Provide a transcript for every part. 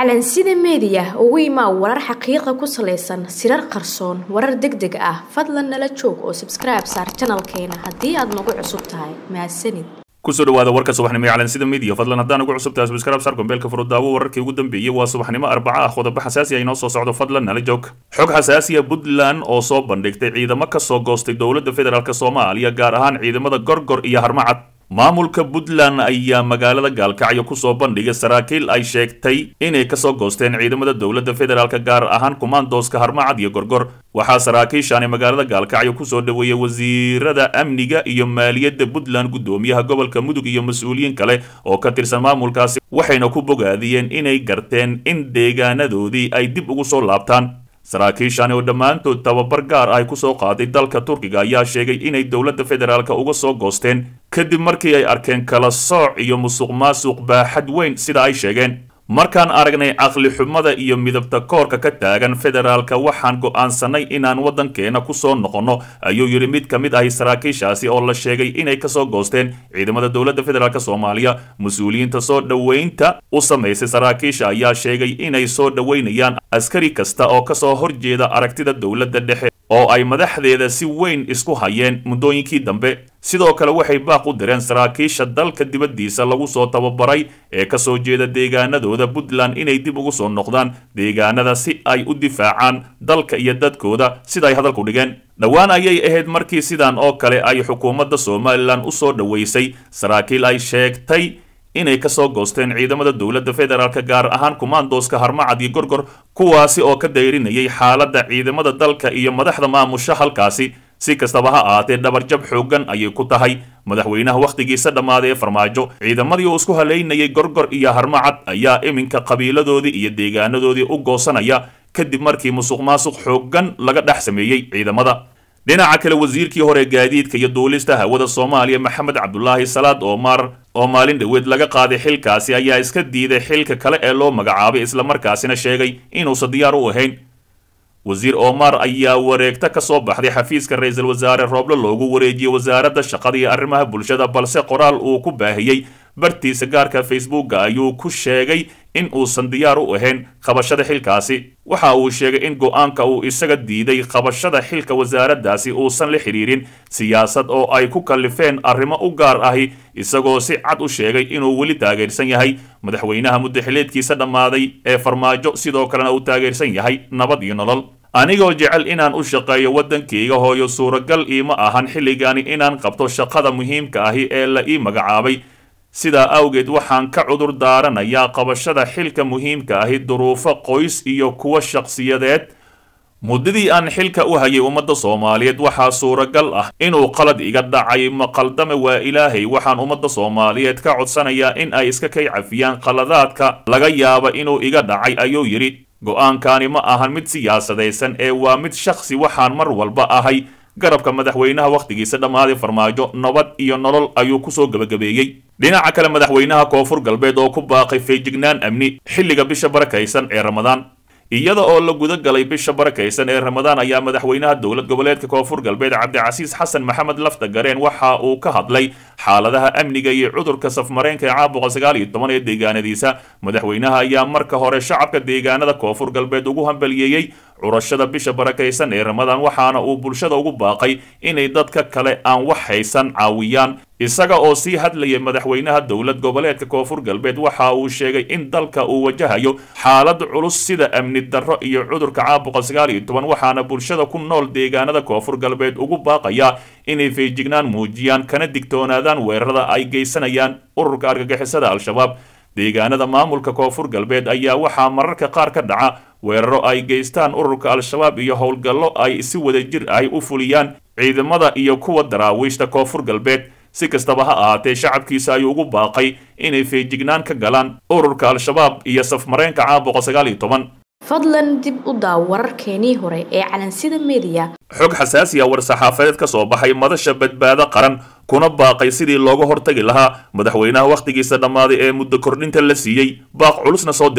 calansida meediya ugu imaa warar xaqiiqa ku salaysan sirar qarsoon warar deg deg ah fadlan nala joog oo sabskribe saar janalkeena haddii aad nagu cusub tahay mahadsanid kusoo dhawaada warka subaxnimo ee calansida media fadlan haddaan ugu cusub tahay subscribe sar gombeelka furudaawo wararkii ugu dambeeyey waa subaxnimo arbaca ah qodobo xasaasi ah inoo soo socdo fadlan nala joog xog xasaasiya puntland oo soo bandhigtay ciidamo ka soo goostay dowladda federaalk soomaaliya gaar ahaan ciidamada gorgor iyo harmacad maamulka puntland ayaa magaalada gaalkacyo kusoo bandhigay saraakiil ay sheegtay inay kasoo goosteen ciidamada dowladda federaalk gaar ahaan kumaandooska harmacad iyo gorgor waxaa saraakiishaani magaalada gaalkacyo kusoo dhaweeyey wasiirada amniga iyo maaliyadda puntland guddoomiyaha gobolka mudug iyo mas-uuliyiin kale oo ka tirsan maamulkaasi waxayna ku bogaadiyeen inay garteen in deegaanadoodii ay dib ugu soo laabtaan saraakiishani oo dhammaantood tababar gaar ah kusoo qaaday dalka turkiga ayaa sheegay inay dowladda federaalk uga soo goosteen kadib markii ay arkeen kala sooc iyo musuq maasuq baaxad weyn sida ay sheegeen markaan aragnay caqli xumada iyo midabta koorka ka taagan federaalka waxaan go'aansanay inaan waddankeena kusoo noqonno ayuu yidhi mid ka mid ahi saraakiishaasi oo la sheegay inay kasoo goosteen ciidamada dowladda federaalk soomaaliya mas-uuliyiinta soo dhoweynta u samaysay saraakiisha ayaa sheegay inay soo dhoweynayaan askari kasta oo kasoo horjeeda aragtida dowladda dhexe oo ay madaxdeeda si weyn isku hayeen muddooyinkii dambe sidoo kale waxay baaq u direen saraakiisha dalka dibaddiisa lagu soo tababaray ee kasoo jeeda deegaanadooda puntland inay dib ugu soo noqdaan deegaanada si ay u difaacaan dalka iyo dadkooda sida ay hadalku dhigeen dhowaan ayay ahayd markii sidan oo kale ay xukuumadda somalilan u soo dhoweysay saraakiil ay sheegtay inay kasoo goosteen ciidamada dowladda federaalk gaar ahaan kumaandooska harmacad iyo gorgor kuwaasi oo ka dayrinayay xaaladda ciidamada dalka iyo madaxda maamusha halkaasi si kastaba ha ahaatee dhabarjab xooggan ayay ku tahay madaxweynaha wakhtigiisa dhammaaday ee farmaajo ciidamadii uu isku halaynayay gorgor iyo harmacad ayaa iminka qabiiladoodii iyo deegaanadoodii u goosanaya kadib markii musuq maasuq xooggan laga dhex sameeyey ciidamada dhinaca kale wasiirkii hore gaadiidka iyo duulista hawada soomaaliya maxamed cabdulaahi salaad oomar oo maalin dhoweed laga qaaday xilkaasi ayaa iska diiday xilka kale ee loo magacaabay islamarkaasina sheegay inuusan diyaar u ahayn wasiir omar ayaa wareegto ka soo baxday xafiiska ra-iisul wasaare rooble loogu wareejiyey wasaaradda shaqada iyo arrimaha bulshada balse qoraal uu ku baahiyey bartiisa gaarka facebooka ayuu ku sheegay in uusan diyaar u ahayn qabashada xilkaasi waxa uu sheegay in go-aanka uu isaga diiday qabashada xilka wasaaraddaasi uusan la xidhiirin siyaasad oo ay ku kallifeen arrimo u gaar ahi isagoo si cad u sheegay inuu weli taageersan yahay madaxweynaha muddaxileedkiisa dhammaaday ee farmaajo sidoo kalena uu taageersan yahay nabad iyo nolol anigoo jecel inaan u shaqeeyo waddankayga hooyo suuragal iima ahan xilligani inaan qabto shaqada muhiimka ahi ee la ii magacaabay sidaa awgeed waxaan ka cudur daaranayaa qabashada xilka muhiimka ahi duruufo qoys iyo kuwa shakhsiyadeed muddadii aan xilka u hayay ummadda soomaaliyeed waxaa suuragal ah inuu qalad iga dhacay maqaldame waa ilaahay waxaan ummadda soomaaliyeed ka codsanayaa in ay iska kay cafiyaan qaladaadka laga yaaba inuu iga dhacay ayuu yidhi go-aankani ma ahan mid siyaasadaysan ee waa mid shakhsi waxaan mar walba ahay garabka madaxweynaha wakhtigiisa dhammaaday farmaajo nabad iyo nolol ayuu kusoo gebagabeeyey dhinaca kale madaxweynaha koonfur galbeed oo ku baaqay feejignaan amni xilliga bisha barakaysan ee ramadaan iyada oo la guda galay bisha barakaysan ee ramadaan ayaa madaxweynaha dowlad goboleedka koonfur galbeed cabdicasiis xasan maxamed lafta gareen waxa uu ka hadlay xaaladaha amniga iyo cudurka safmareenka ee caabuqa sagaal iyo toban ee deegaanadiisa madaxweynaha ayaa marka hore shacabka deegaanada koonfur galbeed ugu hambaliyeeyey curashada bisha barakaysan ee ramadaan waxaana uu bulshada ugu baaqay inay dadka kale aan wax haysan caawiyaan isaga oo sii hadlayay madaxweynaha dowlad goboleedka koonfur galbeed waxa uu sheegay in dalka uu wajahayo xaalad culus sida amni darro iyo cudurka caabuqa sagaal iyo toban waxaana bulshada ku nool deegaanada koonfur galbeed ugu baaqaya inay feejignaan muujiyaan kana digtoonaadaan weerarada ay geysanayaan ururka argagixisada al-shabaab deegaanada maamulka koonfur galbeed ayaa waxaa mararka qaar ka dhaca weeraro ay geystaan ururka al-shabaab iyo howlgallo ay si wadajir ahi u fuliyaan ciidamada iyo kuwa daraawiishta koonfur galbeed si kastaba ha ahaatee shacabkiisa ayuu ugu baaqay inay feejignaan ka galaan ururka al-shabaab iyo safmareenka caabuqa sagaal iyo toban fadlan dib u daaw wararkeenii hore ee calansida meediya xog xasaasiya war-saxaafadeed ka soo baxay madasha badbaado qaran kuna baaqay sidii looga hortagi lahaa madaxweynaha wakhtigiisa dhammaaday ee muddo kordhinta la siiyey baaq culusna soo diray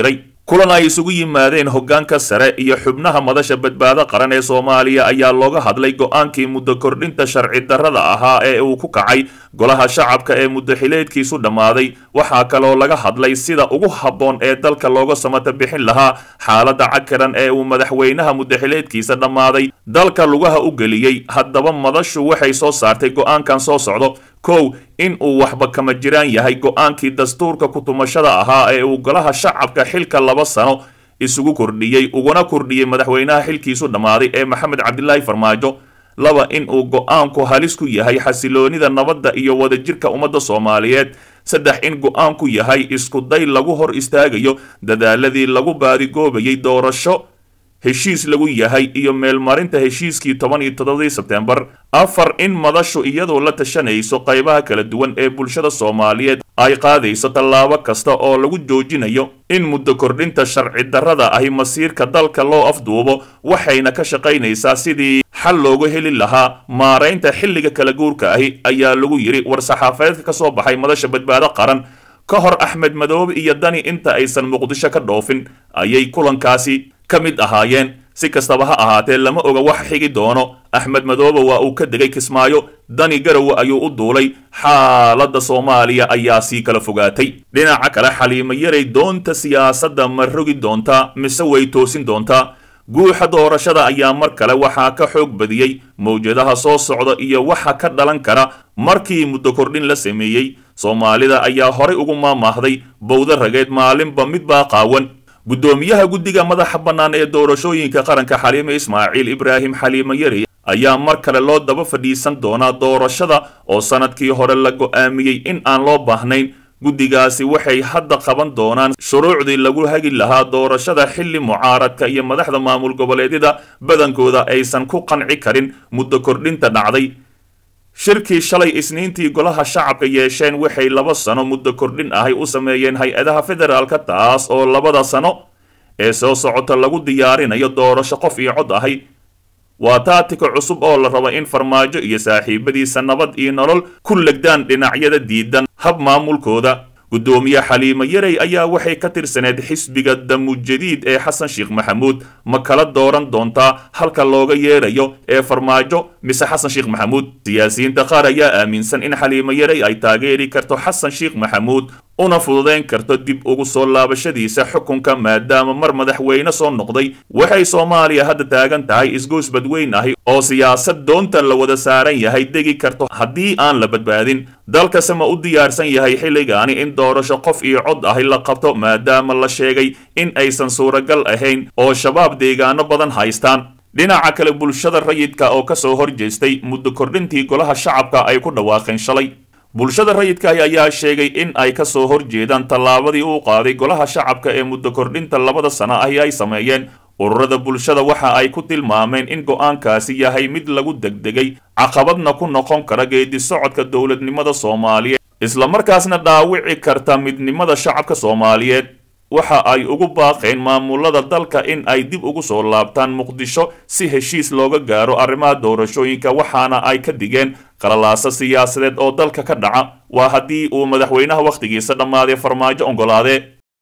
kulan ay isugu yimaadeen hoggaanka sare iyo xubnaha madasha badbaado qaran ee soomaaliya ayaa looga hadlay go-aankii muddo kordhinta sharci darrada ahaa ee uu ku kacay golaha shacabka ee muddo xileedkiisu dhammaaday waxaa kaloo laga hadlay sida ugu habboon ee dalka looga samata bixin lahaa xaaladda cakaran ee uu madaxweynaha muddo xileedkiisa dhammaaday dalka lugaha u geliyey haddaba madashu waxay soo saartay go-aankan soo socdo kow in uu waxba kama jiraan yahay go-aankii dastuurka kutumashada ahaa ee uu golaha shacabka xilka laba sano isugu kordhiyey uguna kordhiyey madaxweynaha xilkiisu dhammaaday ee maxamed cabdilaahi farmaajo laba in uu go-aanku halis ku yahay xasiloonida nabadda iyo wadajirka ummadda soomaaliyeed saddex in go-aanku yahay iskuday lagu hor istaagayo dadaaladii lagu baadigoobayay doorasho heshiis lagu yahay iyo meelmarinta heshiiskii toban iyo toddobadii sebtembar afar in madashu iyadoo la tashanayso qaybaha kala duwan ee bulshada soomaaliyeed ay qaadayso tallaabo kasta oo lagu joojinayo in muddo kordhinta sharci darrada ahi masiirka dalka loo afduubo waxayna ka shaqaynaysaa sidii xal loogu heli lahaa maaraynta xilliga kala guurka ahi ayaa lagu yidhi war-saxaafadeedka ka soo baxay madasha badbaado qaran ka hor axmed madoobe iyo dani inta aysan muqdisho ka dhoofin ayay kulankaasi ka mid ahaayeen si kastaba ha ahaatee lama oga wax xigi doono axmed madoobe waa uu ka degay kismaayo dani garowe ayuu u duulay xaaladda soomaaliya ayaa sii kala fogaatay dhinaca kale xaliimo yaray doonta siyaasadda ma rogi doontaa mise way toosin doontaa guuxa doorashada ayaa mar kale waxaa ka xoog badiyey mawjadaha soo socda iyo waxa ka dhalan kara markii muddo kordhin la sameeyey soomaalida ayaa horay ugu maamaahday bowda rageed maalinba midbaa qaawan guddoomiyaha guddiga madaxa bannaan ee doorashooyinka qaranka xaliime ismaaciil ibraahim xaliimo yari ayaa mar kale loo daba fadhiisan doonaa doorashada oo sanadkii hore la go'aamiyey in aan loo baahnayn guddigaasi waxay hadda qaban doonaan shuruucdii lagu hagi lahaa doorashada xilli mucaaradka iyo madaxda maamul goboleedyada badankooda aysan ku qanci karin muddo kordhinta dhacday shirkii shalay isniintii golaha shacabka yeesheen waxay laba sano muddo kordhin ahay u sameeyeen hay-adaha federaalka taas oo labada sano ee soo socota lagu diyaarinayo doorasho qof iyo cod ahay waa taatika cusub oo la raba in farmaajo iyo saaxiibadiisa nabad iyo nolol ku legdaan dhinacyada diidan hab maamulkooda guddoomiye xaliimo yarey ayaa waxay ka tirsaneed xisbiga damujadiid ee xasan sheekh maxamuud ma kala dooran doontaa halka looga yeerayo ee farmaajo mise xasan sheekh maxamuud siyaasiyiinta qaar ayaa aaminsan in xaliimo yarey ay taageeri karto xasan sheekh maxamuud una fududayn karto dib ugu soo laabashadiisa xukunka maadaama mar madaxweyne soo noqday waxay soomaaliya hadda taagan tahay isgoys badweyn ahi oo siyaasad doonta la wada saaran yahay degi karto haddii aan la badbaadin dalkase ma u diyaarsan yahay xilligaani in doorasho qof iyo cod ahi la qabto maadaama la sheegay in aysan suuragal ahayn oo shabaab deegaano badan haystaan dhinaca kale bulshada rayidka oo ka soo horjeestay muddo kordhintii golaha shacabka ay ku dhawaaqeen shalay bulshada rayidkaahi ayaa sheegay in ay ka soo horjeedaan tallaabadii uu qaaday golaha shacabka ee muddo kordhinta labada sano ahi ay sameeyeen ururada bulshada waxa ay ku tilmaameen in go'aankaasi yahay mid lagu degdegay caqabadna ku noqon kara geedi socodka dowladnimada soomaaliyeed islamarkaasna dhaawici karta midnimada shacabka soomaaliyeed waxa ay ugu baaqeen maamulada dalka in ay dib ugu soo laabtaan muqdisho si heshiis looga gaaro arrimaha doorashooyinka waxaana ay ka digeen qalalaasa siyaasadeed oo dalka ka dhaca waa haddii uu madaxweynaha wakhtigiisa dhammaaday farmaajo oggolaadee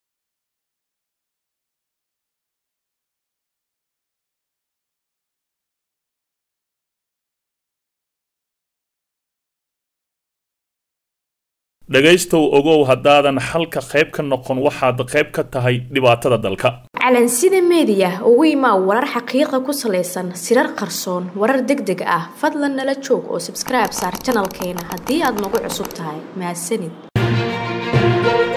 dhegaystow ogow haddaadan xalka qayb ka noqon waxaad qayb ka tahay dhibaatada dalka calansida meediya ugu imaa warar xaqiiqa ku salaysan sirar qarsoon warar deg deg ah fadlan nala joog oo sabskribe saar janalkeena haddii aad nagu cusub tahay mahadsanid